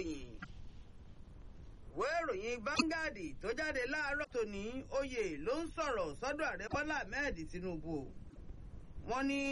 ìròyìn ìwé ìròyìn Vanguard tó jáde láàárọ̀ tòní oyè ló ń sọ̀rọ̀ sọ́dọ̀ ààrẹ Bọ́lá Ahmed Tinubu wọ́n ní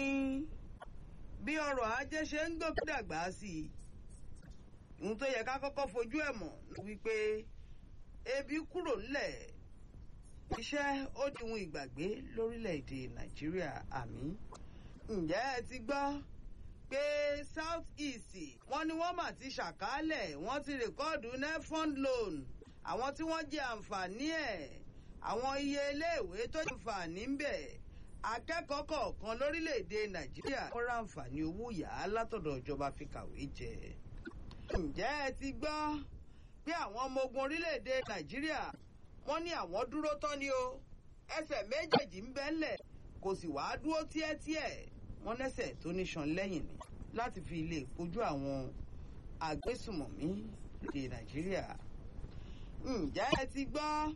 bí ọrọ̀ ajé ṣe ń gòkè dàgbà sí i ohun tó yẹ ká kọ́kọ́ fojú ẹ̀ mọ̀ wípé ebi kúrò ńlẹ̀ iṣẹ́ ó di ohun ìgbàgbé lórílẹ̀‐èdè Nàìjíríà àmì ǹjẹ́ ẹ ti gbọ́ pé South East wọ́n ní wọ́n mà ti ṣàkálẹ̀ wọ́n ti rèkọ́ọ̀dù nefund loan àwọn tí wọ́n jẹ àǹfààní ẹ̀ àwọn iye iléèwé tó jẹ àǹfààní ń bẹ̀ akẹ́kọ̀ọ́ kọ̀ọ̀kan lórílẹ̀‐èdè Nàìjíríà wọ́n ra àǹfààní owó yá látọ̀dọ̀ ìjọba fi kàwé jẹ ǹjẹ́ ẹ ti gbọ́ pé àwọn ọmọ ogun orílẹ̀‐èdè Nàìjíríà wọ́n ní àwọn dúró tán ni o ẹsẹ̀ méjèèjì ń bẹ́ńlẹ̀ kò sì wá dúró tíẹ́tíẹ́ wọ́n lẹ́sẹ̀ tó níṣan lẹ́yìn ni láti fi lè kojú àwọn agbésùmọ̀mí lóde Nàìjíríà ǹjẹ́ ẹ ti gbọ́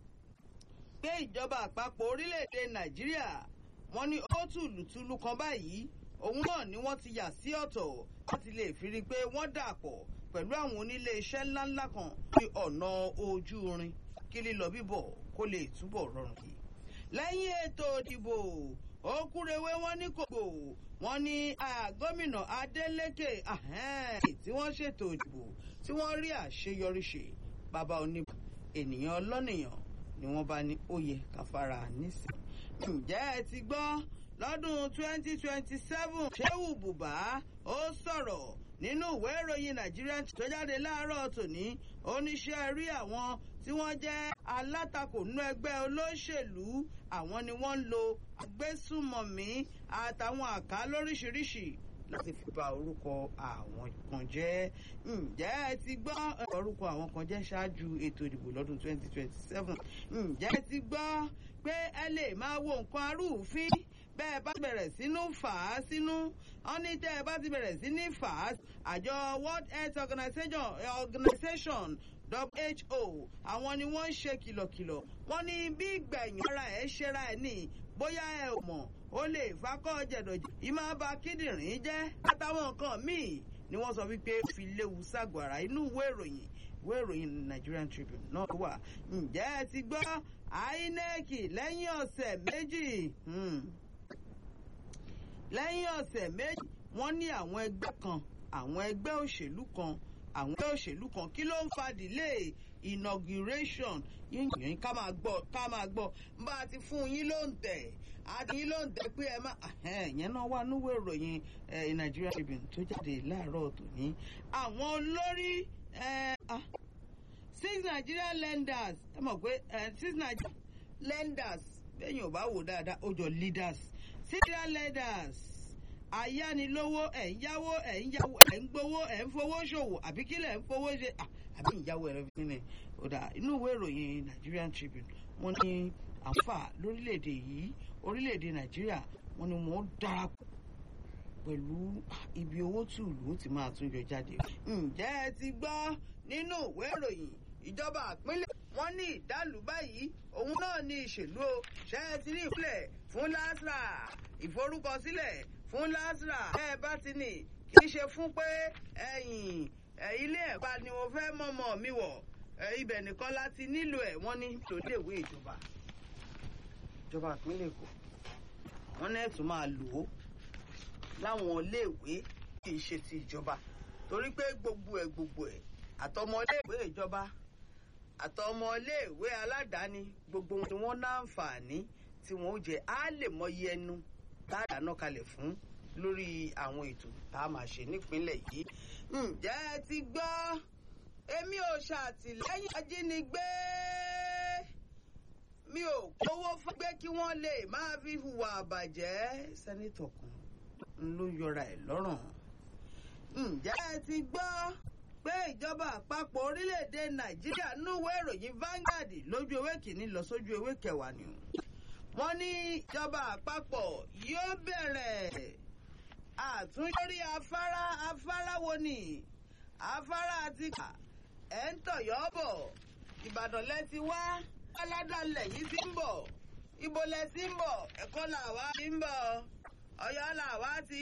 pé ìjọba àpapọ̀ orílẹ̀‐èdè Nàìjíríà wọ́n ní ó tùlùtùlù kan báyìí òun náà ni wọ́n ti yà sí ọ̀tọ̀ láti lè fi rí i pé wọ́n dà pọ̀ pẹ̀lú àwọn onílé iṣẹ́ ńláńlá kan ní ọ̀nà ojú irin kí lílọ bíbọ̀ kó lè túbọ̀ rọrùn kí. lẹ́yìn ètò ìdìbò òkúrewé wọn ní kòkò wọn ní gómìnà Adeleke tí wọ́n ṣètò ìdìbò tí wọ́n rí àṣeyọrí ṣe bàbá oníbà ènìyàn ọlọ́nìyàn ni wọ́n bá ní oyè káfárà nísìn. ǹjẹ́ ẹ ti gbọ́ lọ́dún 2027 Shehu Buba ó sọ̀rọ̀ nínú ìwé ìròyìn Nigerian tó jáde láàárọ̀ tòní oníṣẹ́ rí àwọn tí wọ́n jẹ́ alátakò nínú ẹgbẹ́ olóṣèlú àwọn ni wọ́n ń lo agbésùmọ̀mí àtàwọn àká lóríṣiríṣi láti fi bà orúkọ àwọn kan jẹ́ ǹjẹ́ ẹ ti gbọ́ orúkọ àwọn kan jẹ́ ṣáájú ètò ìdìbò lọ́dún 2027 ǹjẹ́ ẹ ti gbọ́ pé ẹ lè máa wo nǹkan arúfin bẹ́ẹ̀ bá bẹ̀rẹ̀ sínú fà á sínú wọ́n ní tẹ́ ẹ bá ti bẹ̀rẹ̀ sí ní fà á àjọ World Health Organization, Organization WHO àwọn ni wọ́n ń ṣe kìlọ̀kìlọ̀ wọ́n ní bí gbẹ̀yìn ara ẹ̀ ṣera ẹ̀ ní bóyá ẹ ò mọ̀ ó lè fakọ́ jẹ̀dọ̀jẹ̀ ìmọ̀ bá kíndìnrín jẹ́ àtàwọn nǹkan míì ni wọ́n sọ wípé ó fi léwu ságọ́ ara inú ìwé ìròyìn ìwé ìròyìn Nigerian Tribune náà wà ǹjẹ́ ẹ ti gbọ́ INEC lẹ́yìn ọ̀sẹ̀ méjì lẹ́yìn ọ̀sẹ̀ méjì wọ́n ní àwọn ẹgbẹ́ kan àwọn ẹgbẹ́ òṣèlú kan àwọn ẹgbẹ́ òṣèlú kan kí ló ń fa delay inauguration yíyan ká máa gbọ́ ká máa gbọ́ bá a ti fún yín ló ń tẹ̀ àti yín ló ń tẹ̀ pé ẹ má ìyẹn náà wà níwèé ìròyìn Nigeria Tribune tó jáde láàárọ̀ tòní àwọn olórí six Nigeria lenders ẹ mọ̀ pé six Nigeria lenders bẹ́ẹ̀ yóò bá wò dáadáa ó jọ leaders Nigeria lenders ayánilówó ẹ̀ ń yáwó ẹ̀ ń yáwó ẹ̀ ń gbowó ẹ̀ ń fowó ṣòwò àbí kí lẹ̀ ń fowó ṣe àbí ìyáwó ẹ̀rọ fi nílẹ̀ ọ̀dà inú ìwé ìròyìn Nigerian Tribune wọ́n ní àǹfà lórílẹ̀‐èdè yìí orílẹ̀‐èdè Nàìjíríà wọ́n ní wọ́n darapọ̀ pẹ̀lú ibi owó tùlù ó ti máa tún yọ jáde. ǹjẹ́ ẹ ti gbọ́ nínú ìwé ìròyìn ìjọba àpínlẹ̀ wọ́n ní ìdálù báyìí òun náà ní ìṣèlú o ṣe é ti ní ìpínlẹ̀ fún LASRA ìforúkọsílẹ̀ fún LASRA ẹ bá ti ní kì í ṣe fún pé ẹ̀yìn ilé ẹ̀kọ́ ni mo fẹ́ mọ̀mọ́ mi wọ̀ ibẹ̀ nìkan láti nílò ẹ̀ wọ́n ní tòdéèwé ìjọba ìjọba ìpínlẹ̀ Èkó wọ́n ní ẹ̀tún máa lò ó láwọn iléèwé kì í ṣe ti ìjọba torí pé gbogbo ẹ̀ gbogbo ẹ̀ àtọmọ iléèwé ìjọba àtọmọ iléèwé aládàáni gbogbo wọn ni wọ́n láǹfààní tí wọ́n ó jẹ á lè mọyì ẹnu tá a dáná kalẹ̀ fún lórí àwọn ètò tá a máa ṣe nípínlẹ̀ yìí. ǹjẹ́ ẹ ti gbọ́ èmi ò ṣàtìlẹ́yìn ajínigbé mi ò kówó fún pé kí wọ́n lè máa fi hùwà àbàjẹ́ sẹ́nitọ̀ kan ló yọra ẹ̀ lọ́rùn. ǹjẹ́ ẹ ti gbọ́ pé ìjọba àpapọ̀ orílẹ̀-èdè nàìjíríà núwé ìròyìn Vanguard lójú ewé kìíní lọ sójú ewé kẹwàá ni wọ́n ní ìjọba àpapọ̀ yóò bẹ̀rẹ̀ àtúnṣorí afárá afárá wo ni afárá àti kà ẹ̀ ń tọ̀yọ́ bọ̀ ìbàdàn lẹ ti wá aládàlẹ̀ yìí ti ń bọ̀ ibo lẹ ti ń bọ̀ ẹ̀kọ́ làwa ti ń bọ̀ ọ̀yọ́ làwa ti